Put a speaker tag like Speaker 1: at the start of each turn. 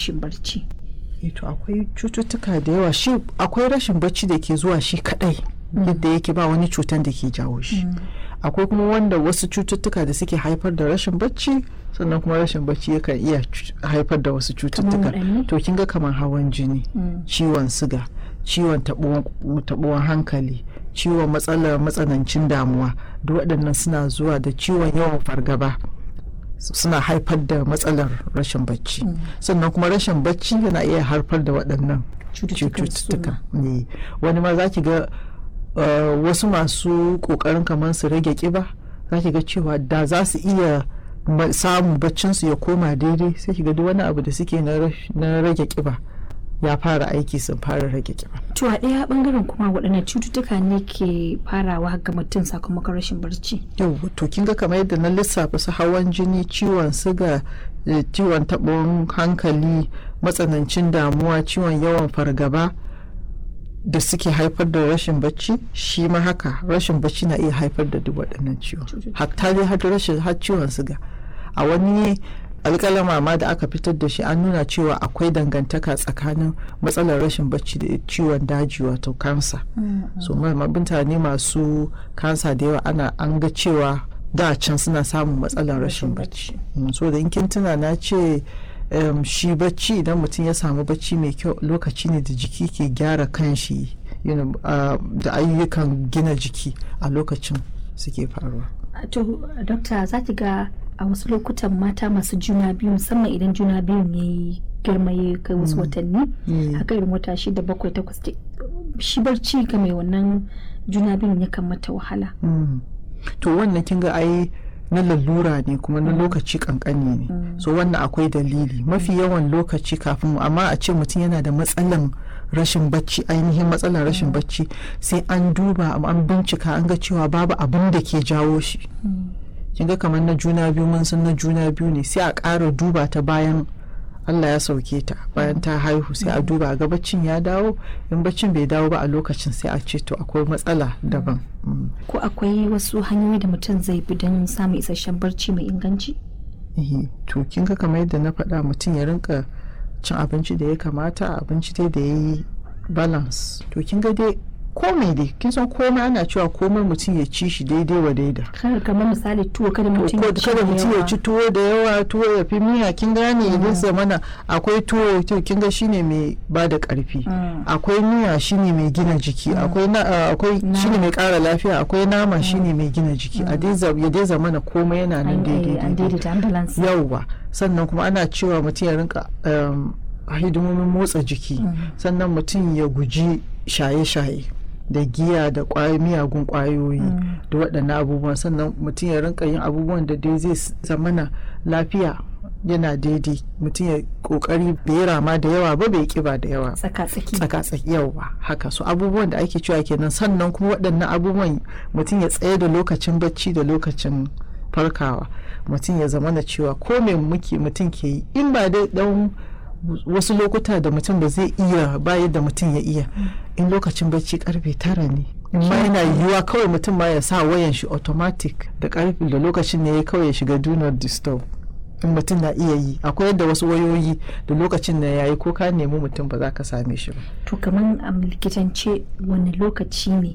Speaker 1: rashin barci
Speaker 2: to akwai cututtuka da yawa shi akwai rashin bacci da ke zuwa shi kadai yadda yake ba wani cutan da ke jawo shi akwai kuma wanda wasu cututtuka da suke haifar da rashin bacci sannan kuma rashin bacci yakan iya haifar da wasu cututtuka to kin ga kamar hawan jini ciwon siga ciwon taɓuwan hankali ciwon matsalar matsanancin damuwa duk waɗannan suna zuwa da ciwon yawan fargaba suna haifar da matsalar rashin bacci sannan kuma rashin bacci yana iya haifar da waɗannan cututtuka ne wani ma za ki ga wasu masu ƙoƙarin kamar su rage ƙiba za ki ga cewa da za su iya samun baccinsu ya koma daidai sai ki ga duk wani abu da suke na rage ƙiba ya fara aiki sun fara rage kiba.
Speaker 1: To a ɗaya bangaren kuma waɗannan cututtuka ne ke farawa ga mutum sakamakon rashin barci.
Speaker 2: Yau to kin ga kamar yadda na lissafa su hawan jini, ciwon siga, ciwon taɓon hankali, matsanancin damuwa, ciwon yawan fargaba da suke haifar da rashin bacci shi ma haka rashin bacci na iya haifar da duk waɗannan ciwon. Hatta dai har rashin har ciwon siga. A wani alƙalama ma da aka fitar da shi an nuna cewa akwai dangantaka tsakanin matsalar rashin bacci da ciwon daji wato kansa so mutane masu kansa da yawa ana an ga cewa da can suna samun matsalar rashin bacci so da in kin tuna na ce shi bacci idan mutum ya samu bacci mai kyau lokaci ne da jiki ke gyara kanshi da ayyukan gina jiki a lokacin suke faruwa
Speaker 1: to dokta za ki ga a wasu lokutan mata masu juna biyu musamman idan juna biyun ya yi girma ya kai wasu watanni haka irin wata shida bakwai takwas shi barci ga mai wannan juna biyun yakan mata wahala
Speaker 2: to wannan kin ga ai na lalura ne kuma na lokaci kankani ne so wannan akwai dalili mafi yawan lokaci kafin amma a ce mutum yana da matsalan rashin bacci ainihin matsalar rashin bacci sai an duba an bincika an ga cewa babu abin da ke jawo shi kin ga kamar na juna biyu mun san na juna biyu ne sai a ƙara duba ta bayan Allah ya sauke ta bayan ta haihu sai a duba ga baccin ya dawo in baccin bai dawo ba a lokacin sai a ce to akwai matsala daban
Speaker 1: ko akwai wasu hanyoyi da mutum zai bi don samun isasshen barci mai inganci
Speaker 2: to kin ga kamar yadda na faɗa mutum ya rinka cin abinci da ya kamata abinci dai da ya yi balance to kin ga dai komai dai kin san komai ana cewa komai mutum ya ci shi daidai wa daida
Speaker 1: kamar misali tuwo kada mutum ya ci
Speaker 2: kada mutum ya ci tuwo da yawa tuwo ya fi miya kin gane idan zamana akwai tuwo to kin ga shine mai ba da karfi akwai miya shine mai gina jiki akwai akwai shine mai kara lafiya akwai nama shine mai gina jiki a dai ya dai zamana komai yana nan daidai yauwa sannan kuma ana cewa mutum ya rinka hidimomin motsa jiki sannan mutum ya guji shaye-shaye da giya da miyagun kwayoyi da waɗannan abubuwan sannan mutum ya rinka yin abubuwan da dai zai zamana lafiya yana daidai mutum ya kokari bai rama da yawa ba bai kiba da yawa
Speaker 1: tsaka-tsaki
Speaker 2: yawa haka so abubuwan da ake cewa kenan sannan kuma waɗannan abubuwan mutum ya tsaye da lokacin bacci da lokacin farkawa mutum ya zamana cewa ko me muke mutum ke yi in ba dai dan wasu lokuta da mutum ba zai iya ba yadda mutum ya iya in lokacin bacci karfe tara ne ma yana yiwuwa kawai mutum ma ya sa wayan shi automatic da karfe da lokacin ne ya kawai ya shiga do not disturb in mutum na iya yi akwai yadda wasu wayoyi da lokacin da yayi ko ka nemi mutum ba za ka same shi ba
Speaker 1: to kamar a likitance wani lokaci ne